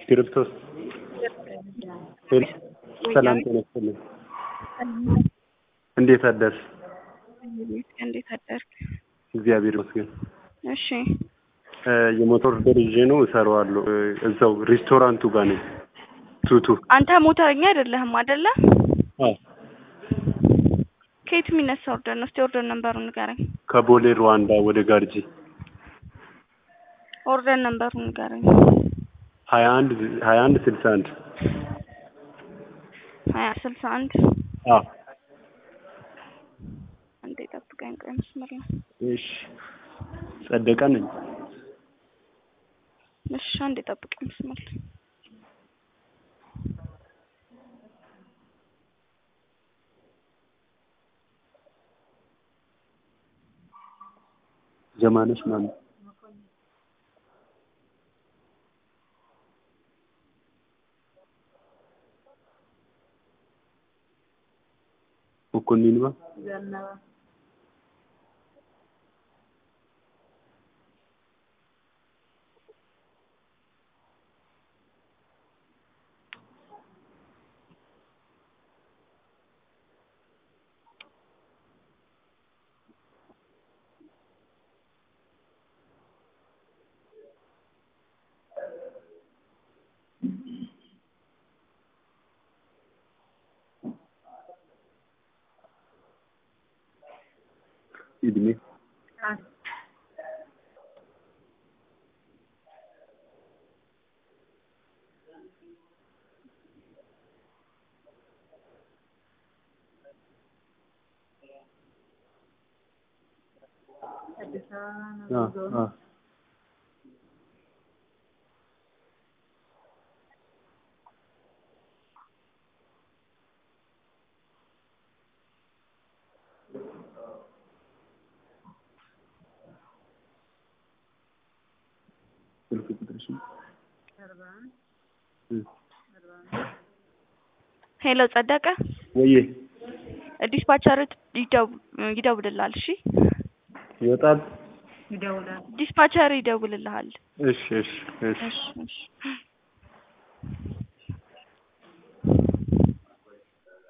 እስክሪብቶስ ሰላም ጤና ይስጥልኝ። እንዴት አደርሽ? እንዴት አደርክ? እግዚአብሔር ይመስገን። እሺ እ የሞተር ኦርደር ይዤ ነው እሰራዋለሁ። እ እዛው ሬስቶራንቱ ጋር ነኝ። ቱቱ አንተ ሞተረኛ አይደለህም አይደለ? አዎ ከየት የሚነሳ ኦርደር ነው? እስቲ ኦርደር ነምበሩን ንገረኝ። ከቦሌ ሩዋንዳ ወደ ጋርጂ ኦርደር ነምበሩን ንገረኝ። ሀያ አንድ ሀያ አንድ ስልሳ አንድ ሀያ ስልሳ አንድ አዎ አንዴ ጠብቀኝ። ቆይ መስመር ነው። እሺ ጸደቀ ነኝ። እሺ አንዴ ጠብቀኝ መስመር ላይ ዘማነሽ ማነው? መኮንን ባ እድሜ አ አ ስልክ ቁጥርሽ ሄሎ ጸደቀ፣ ወዬ ዲስፓቸር ይደውልልሃል። እሺ ይወጣል። ዲስፓቸር ይደውልልሃል። እሺ እሺ እሺ እሺ እሺ